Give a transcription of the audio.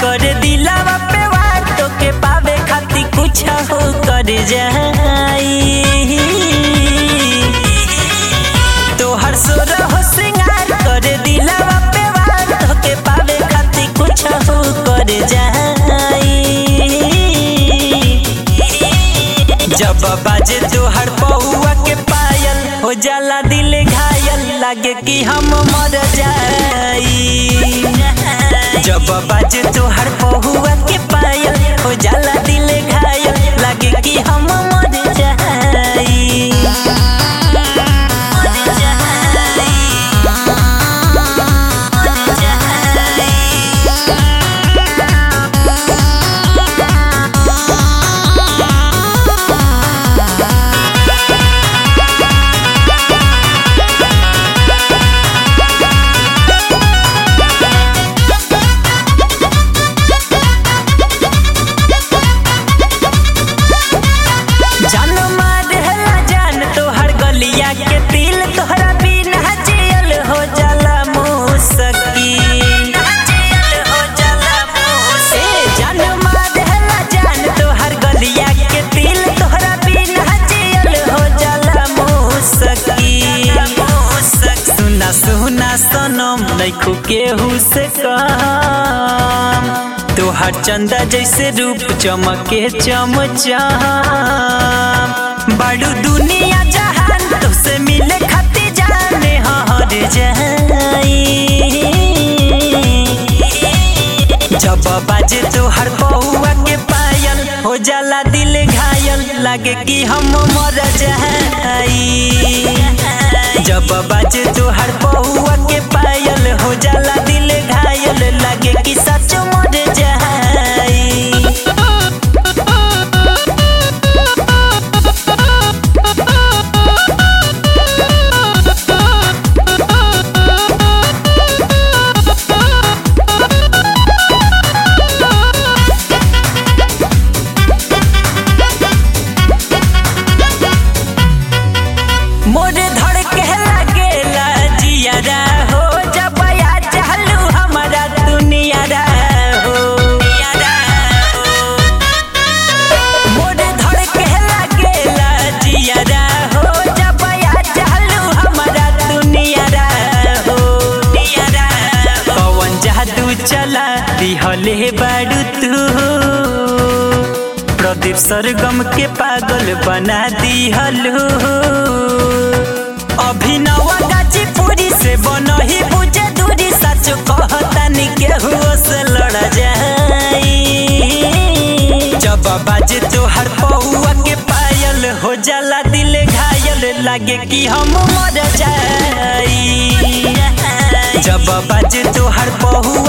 कर दिलावा पे वार तो के पावे खाती कुछ हो कर जाई तोहर सुर हो सिंगार कर दिलावा पे वार तो के पावे खाती कुछ हो कर जाई जब बाजे तोहर पहुआ के पायल हो जाला दिल घायल लागे कि हम मर जाई जब बाजे तोहर पहुआ के पायल हो जाला दिल घायल लागे कि हम मर जाई मर जाई मर जाई जान मारेला जान तोहर गलिया के दिल तोहरा बिना जियल हो जाला मुसकी जियल हो जाला मुसकी जान मारेला जान तोहर गलिया के दिल तोहरा बिना जियल हो जाला मुसकी मुसकी सुना सुना सनम नइखु केहू से कम तोहर चंदा जैसे रूप चमके चमचम बड़ू दुनिया जहान तुझसे मिले खाती जाने हर जाई जब बाजे तोहर पहुआ के पायल हो जाला दिल घायल लागे कि हम मर जाई जब बाजे तोहर पहुआ के पायल हो जाला दिल घायल लागे कि सच मर जाई मोरे धड़ के लागेला जियारा हो जब या चालू हमारा दुनियारा हो मोरे धड़ के लागेला जियारा हो जब या चालू हमारा दुनियारा हो पवन जादू चला दिहले बाड़ू तू प्रदीप सरगम के पागल बना दिहलू अभिनव गाजीपुरी से बनही बुझे दूरी सच कहतानी केहू से लड़ जाई जब बाजे तोहर पहुआ के पायल हो जाला दिल घायल लागे कि हम मर जाई जब बाजे तोहर पहुआ